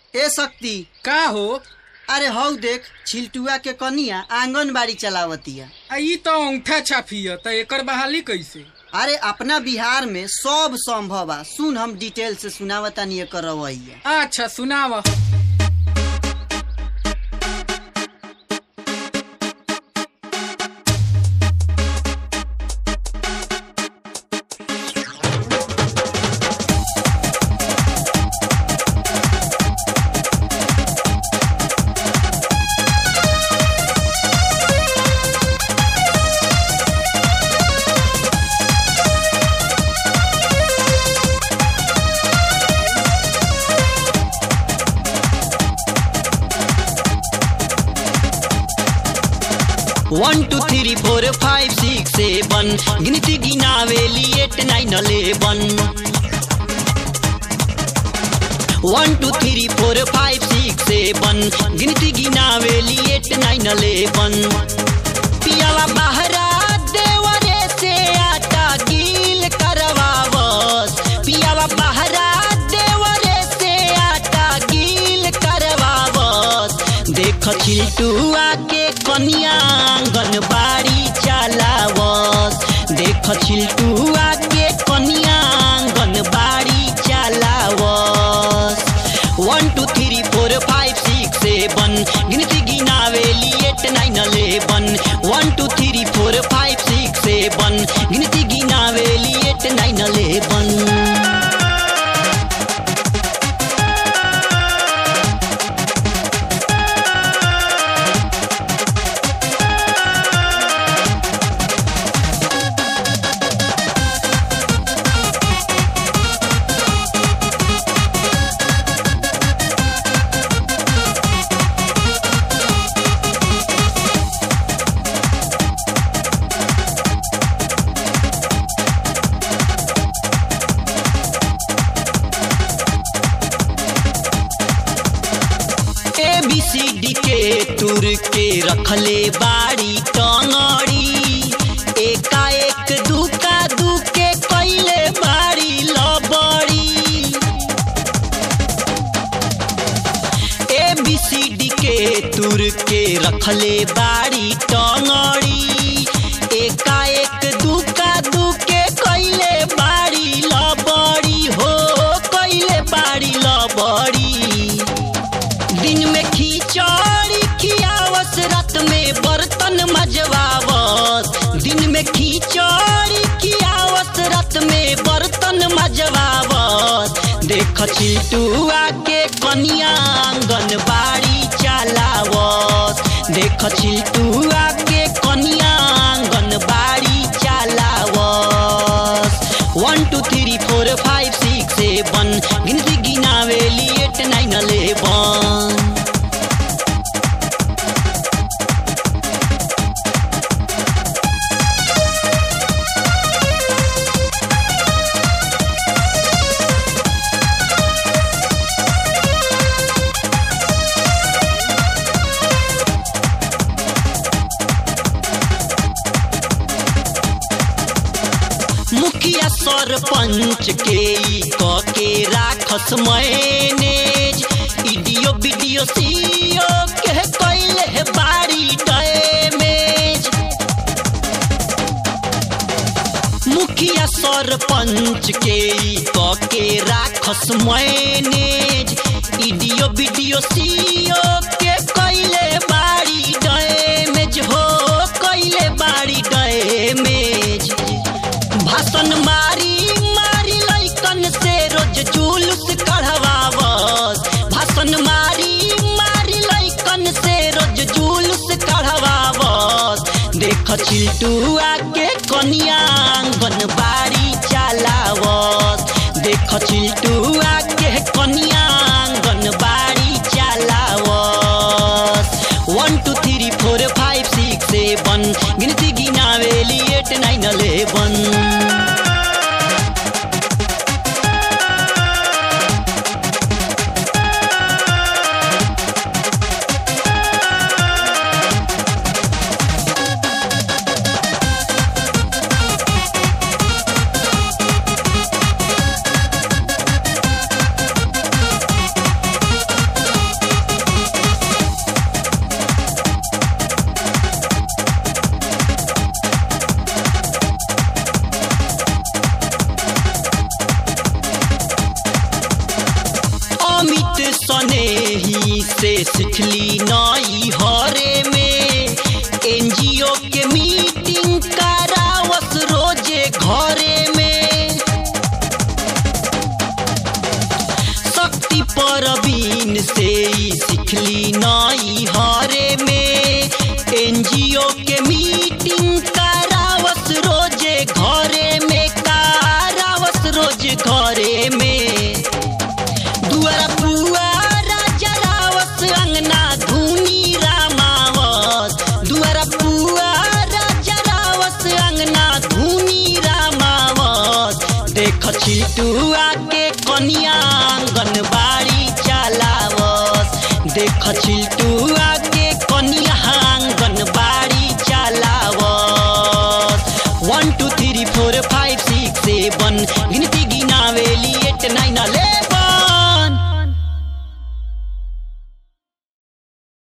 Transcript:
ए शक्ति का हो अरे हौ देख छिलटुआ के कनिया आंगनबाड़ी चलावतिया आ ई तो अंगूठा छापिय त एकर बहाली कैसे अरे अपना बिहार में सब संभव बा सुन हम डिटेल से सुनावतानी एकर रवैया अच्छा सुनाव one two three four five six seven गिनती गिनावेली eight nine eleven one two three four five six seven गिनती गिनावेली एट नाइन अलेवन पियावा बहरा देवरे से आटा गील करवावस पियावा बहरा देवरे से आटा गील करवावस देख छिलटुआ के कनिया आंगनबाड़ी चलावस देख छिलटुआ के कनिया आंगनबाड़ी चलावस one two three four five six seven गिनती गिनावेली eight nine eleven one two three four five six seven गिनती गिनावेली eight nine eleven A B C D के तुर के रखले बाड़ी टंगड़ी एका एक दुका दुके कैले बाड़ी लबड़ी ए बी सी डी के तुर के रखले बाड़ी टंगड़ी एका एक दुका दुके कैले बाड़ी लबड़ी हो कैले बाड़ी लबड़ी दिन में खिचड़ी खियावस रात में बर्तन मजवावस दिन में खिचड़ी खियावस रात में बर्तन मजवावस देख छिलटुआ के कनिया आंगनबाड़ी चलावस देख छिलटुआ के कनिया आंगनबाड़ी चलावस one two three four five six seven गिनती गिनावेली एट नाइन अलेवन मुखिया सरपंच के ई क के राखस मैनेज इडियो वीडियो सीओ के कैले है बाड़ी डैमेज मुखिया सरपंच के ई क के राखस मैनेज इडियो वीडियो सीओ के कैले बाड़ी डैमेज हो कैले बाड़ी डैमेज भाषण मारी मारी लैकन से रोज जुलूस कढ़वावस भाषण मारी मारी लैकन से रोज जुलूस कढ़वावस देख छिलटुआ के कनिया आंगनबाड़ी चलावस देख छिलटुआ के कनिया आंगनबाड़ी चलावस one two three four five six seven गिनती गिनावेली एट नाइन अलेवन सनेही से सिखली नई हरे में एनजीओ के मीटिंग करावस रोजे घरे में शक्ति परवीन से ई सिखली नई हरे में एनजीओ के मीटिंग करावस रोजे घरे में करावस रोज घरे में दुआरा पुआरा जरावस अंगना धुनी रामावस दुआरा पुआरा जरावस अंगना धुनी रामावस देख चिल्टुआ के कनिया आंगन बाड़ी चलावस देख चिल्टुआ के कनिया आंगन बाड़ी चलावस one two three four five six seven गिनती गिनावेली एट नाइन अलेवन